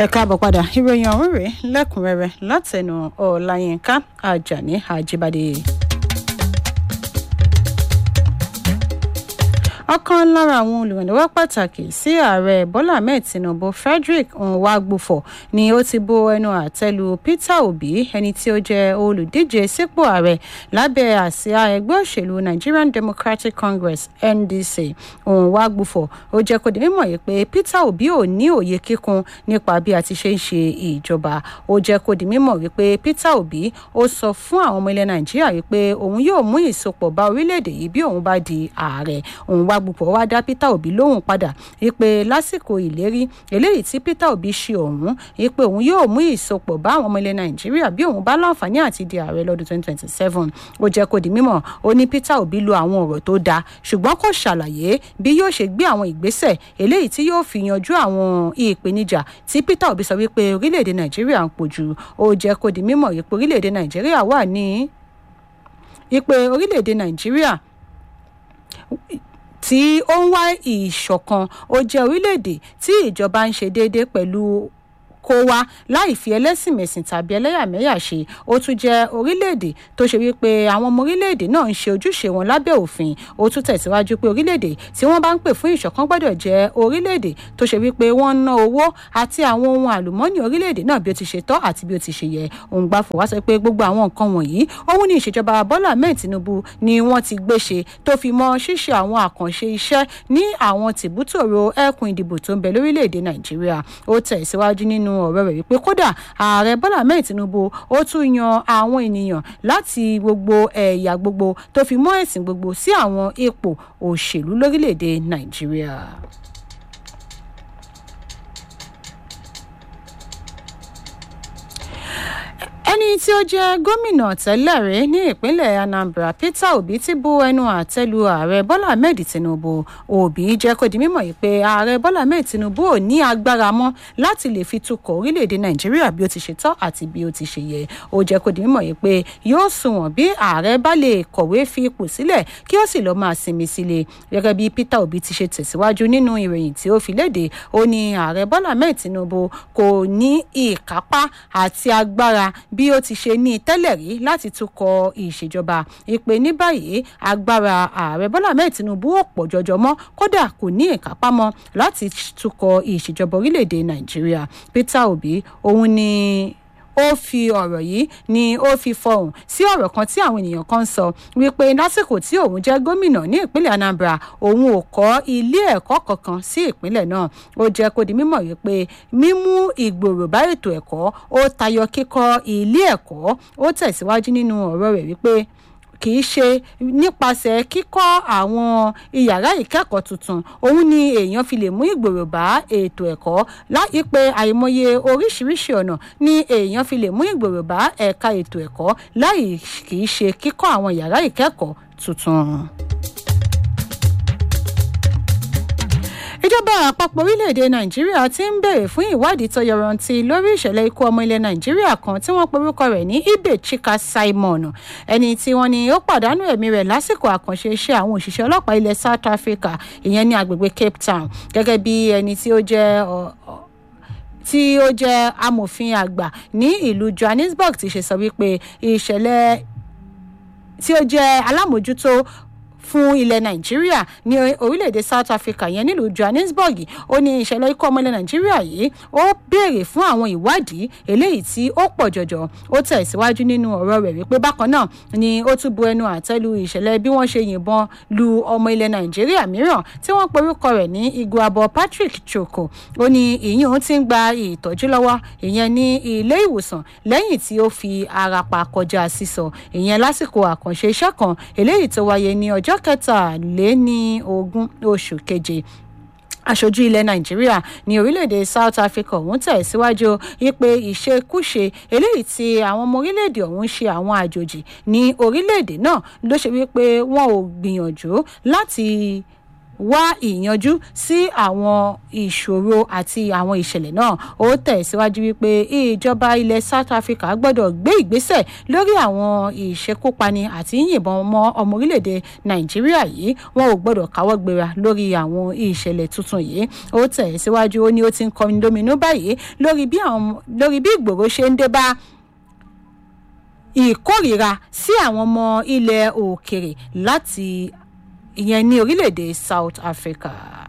ẹ káàbọ̀ padà ìròyìn ọ̀hún rèé lẹ́kùnrẹ́rẹ́ látẹnu ọ̀làyínká ajani ajibade. ọ̀kan lára àwọn olùrànlọ́wọ́ pàtàkì sí ààrẹ bọ́lá ahmed tinubu frederick nwagbufo ni ó ti bo ẹnu àtẹ́lu peter obi ẹni tí ó jẹ́ olùdíje sípò ààrẹ lábẹ́ àsíá ẹgbẹ́ òṣèlú nigerian democratic congress ndc nwagbufo ó jẹ́ kó di mímọ̀ yìí pé peter obi ò ní òye kíkún nípa bí a ti ṣe ń ṣe ìjọba ó jẹ́ kó di mímọ̀ wípé peter obi ó sọ fún àwọn ọmọ ilẹ̀ nàìjíríà wípé òun yóò mú ìsopọ̀ bá orílẹ̀-èdè yìí bí òun bá di ààrẹ òun wá gbùpọ̀ wá dá peter obi lóhùn padà wípé lásìkò ìlérí eléyìí tí peter obi ṣe òun wípé òun yóò mú ìsopọ̀ bá àwọn ọmọ ilẹ̀ nàìjíríà bí òun bá láǹfààní àti di ààrẹ lọ́dún 2027 ó jẹ́ kó di mímọ̀ ó ní peter obi lo àwọn ọ̀rọ̀ tó dáa ṣùgbọ́n kò ṣàlàyé bí yóò ṣe gbé àwọn ìgbésẹ̀ eléyìí tí yóò fi yanjú àwọn ìpèníjà tí peter obi sọ wípé orílẹ̀-èdè nàìjíríà ń pojú ó jẹ́ kó di mímọ̀ wípé orílẹ̀-èdè nàìjíríà wà ní wípé orílẹ̀-èdè nàìjíríà tí ó ń wá ìṣọ̀kan ó jẹ́ orílẹ̀-èdè tí ìjọba ń ṣe déédéé pẹ̀lú kó wá láì fi ẹlẹ́sìnmẹ̀sìn tàbí ẹlẹ́yàmẹ̀yà ṣe ó tún jẹ́ orílẹ̀-èdè tó ṣe wípé àwọn ọmọ orílẹ̀-èdè náà ń ṣe ojúṣe wọn lábẹ́ òfin ó tún tẹ̀síwájú pé orílẹ̀-èdè tí wọ́n bá ń pè fún ìṣọ̀kan gbọ́dọ̀ jẹ́ orílẹ̀-èdè tó ṣe wípé wọ́n ń ná owó àti àwọn ohun àlùmọ́ọ́nì orílẹ̀-èdè náà bí ó ti ṣe tọ́ àti bí ó ti ṣe yẹ òun gbà fò wá sọ pé gbogbo àwọn nǹkan wọ̀nyí òun ní ìṣèjọba bọ́lá ahmed tinubu ni wọ́n ti gbé ṣe tó fi mọ́ ṣíṣe àwọn àkànṣe iṣẹ́ ní àwọn tìbútòrò ẹkùn ìdìbò tó ń bẹ lórílẹ̀‐èdè nàìjíríà ó tẹ̀síwájú nínú ọ̀rọ̀ rẹ̀ wípé kódà ààrẹ bọ́lá ahmed tinubu ó tún yan àwọn ènìyàn láti gbogbo ẹ̀yà gbogbo tó fi mọ́ ẹ̀sìn gbogbo sí àwọn ipò òṣèlú lórílẹ̀‐èdè nàìjíríà. ẹni tí ó jẹ́ gómìnà tẹ́lẹ̀ rí ní ìpínlẹ̀ anambra peter obi ti bu ẹnu àtẹ́lu ààrẹ bọ́lá ahmed tinubu obi jẹ́ kó di mímọ̀ yìí pé ààrẹ bọ́lá ahmed tinubu ò ní agbára mọ́ láti lè fi tukọ̀ orílẹ̀-èdè nàìjíríà bí ó ti ṣe tọ́ àti bí ó ti ṣe yẹ ó jẹ́ kó di mímọ̀ yìí pé yóò sunwọ̀n bí ààrẹ bá lè kọ̀wé fi ipò sílẹ̀ kí ó sì lọ́ọ́ máa sinmi sílé gẹ́gẹ́ bí peter obi ti ṣe tẹ̀síwájú nínú ìròyìn tí ó fi léde ó ní ààrẹ bọ́lá ahmed tinubu kò ní ìkápá àti agbára bí ó ti ṣe ní tẹ́lẹ̀ rí láti tukọ̀ ìṣèjọba ìpè ní báyìí agbára ààrẹ bọ́lá ahmed tinubu ò pọ̀ jọjọ mọ́ kódà kò ní ìkápá mọ́ láti tukọ̀ ìṣèjọba orílẹ̀-èdè nàìjíríà peter obi òun ni ó fi ọ̀rọ̀ yìí ni ó fi fọhùn sí ọ̀rọ̀ kan tí àwọn ènìyàn kan sọ wípé lásìkò tí òun jẹ́ gómìnà ní ìpínlẹ̀ anambra òun ò kọ́ ilé ẹ̀kọ́ kankan sí ìpínlẹ̀ náà ó jẹ́ kó di mímọ̀ wípé mímú ìgbòrò bá ètò ẹ̀kọ́ ó tayọ kíkọ́ ilé ẹ̀kọ́ ó tẹ̀síwájú nínú ọ̀rọ̀ rẹ̀ wípé kì í ṣe nípasẹ̀ kíkọ́ àwọn ìyàrá ìkẹ́kọ̀ọ́ tuntun òun ni èèyàn fi lè mú ìgbòrò bá ètò ẹ̀kọ́ láì pé àìmọye oríṣiríṣi ọ̀nà ni èèyàn fi lè mú ìgbòrò bá ẹ̀ka ètò ẹ̀kọ́ láì kì í ṣe kíkọ́ àwọn ìyàrá ìkẹ́kọ̀ọ́ tuntun. ìjọba àpapọ̀ orílẹ̀-èdè nàìjíríà ti ń bèrè fún ìwádìí tó yọrantí lórí ìṣẹ̀lẹ̀ ikú ọmọ ilẹ̀ nàìjíríà kan tí wọ́n porúkọ rẹ̀ ní ibe chika simon ẹni tí wọ́n ní ó pàdánù ẹ̀mí rẹ̀ lásìkò àkànṣe iṣẹ́ àwọn òṣìṣẹ́ ọlọ́pàá ilẹ̀ south africa ìyẹn ní agbègbè cape town gẹ́gẹ́ bí ẹni tí ó jẹ́ tí ó jẹ́ amòfin àgbà ní ìlú johannesburg ti ṣe sọ wípé ìṣẹ̀lẹ̀ tí ó jẹ́ alámòjútó fún ilẹ̀ nàìjíríà ní orílẹ̀-èdè south africa yẹn nílùú johannesburg ó ní ìṣẹ̀lẹ̀ ikú ọmọ ilẹ̀ nàìjíríà yìí ó béèrè fún àwọn ìwádìí eléyìí tí ó pọ̀ jọjọ ó tẹ̀síwájú nínú ọ̀rọ̀ rẹ̀ wípé bákan náà ni ó tún bu ẹnu àtẹ́lu ìṣẹ̀lẹ̀ bí wọ́n ṣe yìnbọn lu ọmọ ilẹ̀ nàìjíríà mìíràn tí wọ́n porúkọ rẹ̀ ní iguabo patrick choko ó ní ìyún ti ń gba ìtọ́jú lọ́wọ́ ìyẹn ní ilé ìwòsàn lẹ́yìn tí ó fi ara pa kọjá sísọ ìyẹn lásìkò àkànṣe iṣẹ́ kan eléyìí tó wáyé ní ọjọ́ kẹtàléní ogún oṣù keje aṣojú ilẹ̀ nàìjíríà ní orílẹ̀-èdè south africa ọ̀hún tẹ̀síwájú wípé ìṣekúṣe eléyìí tí àwọn ọmọ orílẹ̀-èdè ọ̀hún ṣe àwọn àjòjì ní orílẹ̀-èdè náà ló ṣe wípé wọn ò gbìyànjú láti wá ìyanjú sí àwọn ìṣòro àti àwọn ìṣẹ̀lẹ̀ náà ó tẹ̀síwájú wípé ìjọba ilẹ̀ south africa gbọ́dọ̀ gbé ìgbésẹ̀ lórí àwọn ìṣekúpani àti yìnbọn mọ́ ọmọ orílẹ̀-èdè nàìjíríà yìí wọn ò gbọ́dọ̀ káwọ́ gbéra lórí àwọn ìṣẹ̀lẹ̀ tuntun yìí ó tẹ̀síwájú ó ní ó ti ń kọrin lóminú báyìí lórí bí ìgbòho ṣe ń dé bá ìkórìíra sí àwọn ọmọ ilẹ̀ òkèrè láti ìyẹn ní orílẹ̀-èdè south africa.